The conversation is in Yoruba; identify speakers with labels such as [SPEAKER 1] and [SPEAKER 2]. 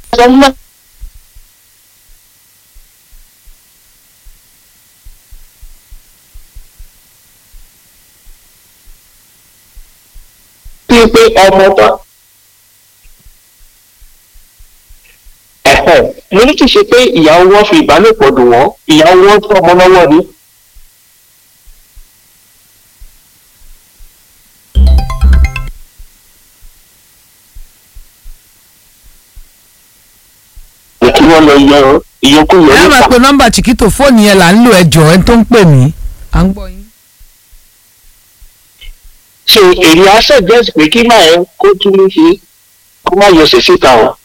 [SPEAKER 1] sọ fún wa. bíi pé ọmọ tó ẹ̀hẹ̀ mo ní kì í ṣe pé ìyàwó wọn fi ìbálòpọ̀ dùn wọ́n ìyàwó wọn tó ọmọ lọ́wọ́ ni. kí wọ́n lọ yọ ìyókù yọ
[SPEAKER 2] ẹ máa
[SPEAKER 1] nípa.
[SPEAKER 2] pe nọ́mbà chiquito fóònù yẹn là ń lò ẹjọ́ ẹni tó ń pè mí. à ń gbọ́ yín.
[SPEAKER 1] so èrè á suggest pé kí máa ẹ kó tún ní ṣe kó má yọ sí síta o.